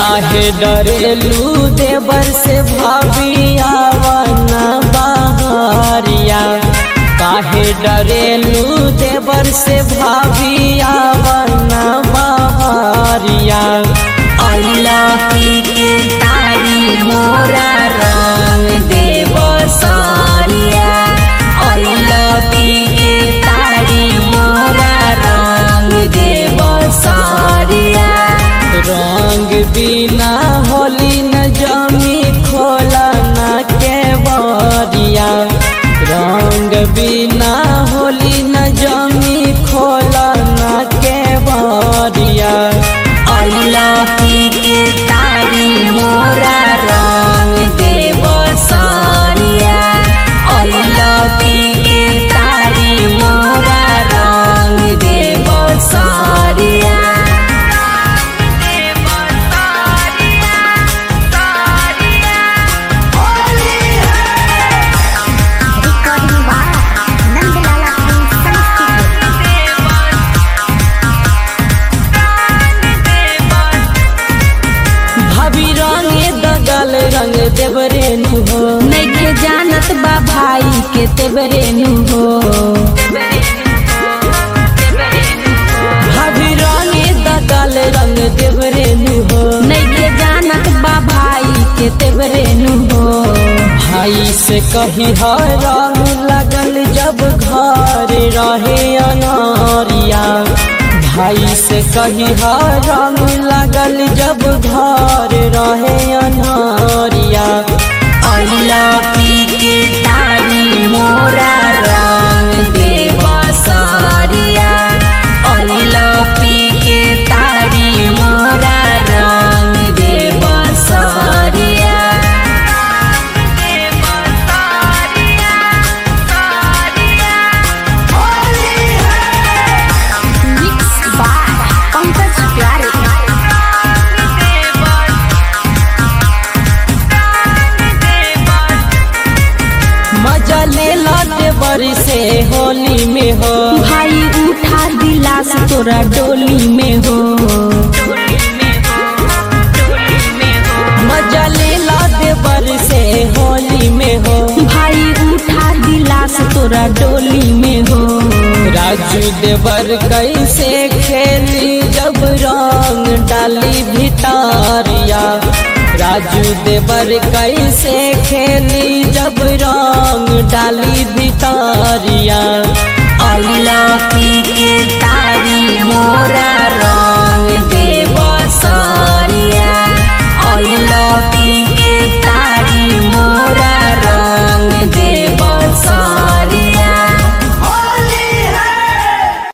काहे डरेलू देवर से भाविया वना बहरिया काहे डरेलू देवर से भाविया वना बहरिया अइला पी के तारी मोरा रंग देव सारिया अइला पी के तारी मोरा रंग देव सारिया रंग बिना होली न जमी खोला न के बरिया रंग बिना होली न जमी खोला न के बरिया अइला पी के तारी मोरा रंग देव सारिया अइला पी के तारी मोरा रंग देव सारिया Recording by Nandalala Films Studio. भाभी रंगे दगल रंग देवरे नु हो नइखे जानत बा भाई के तेबरे नु हो भाभी रंगे दगल रंग देवरे नु हो नइखे जानत बा भाई के तेबरे नु हो भाई से कही हर रंग लगल जब घर रहे अनारिया भाई से कही हर रंग लगल जब घर रहे अनारिया अइला पी के तारी मोरा रंग देवा सारिया अइला पी के तारी मोरा रंग देवा सारिया Mixed by Pankaj Pyare. मजा ले लाते बरी से होली में हो भाई उठा दिलास तोरा डोली में हो मजा ले लाते बरी से होली में हो भाई उठा दिलास तोरा डोली में हो राजू देवर कैसे खेली जब रंग डाली भितारिया राजू देवर कैसे खेली जब रंग डाली भितारिया अइला पी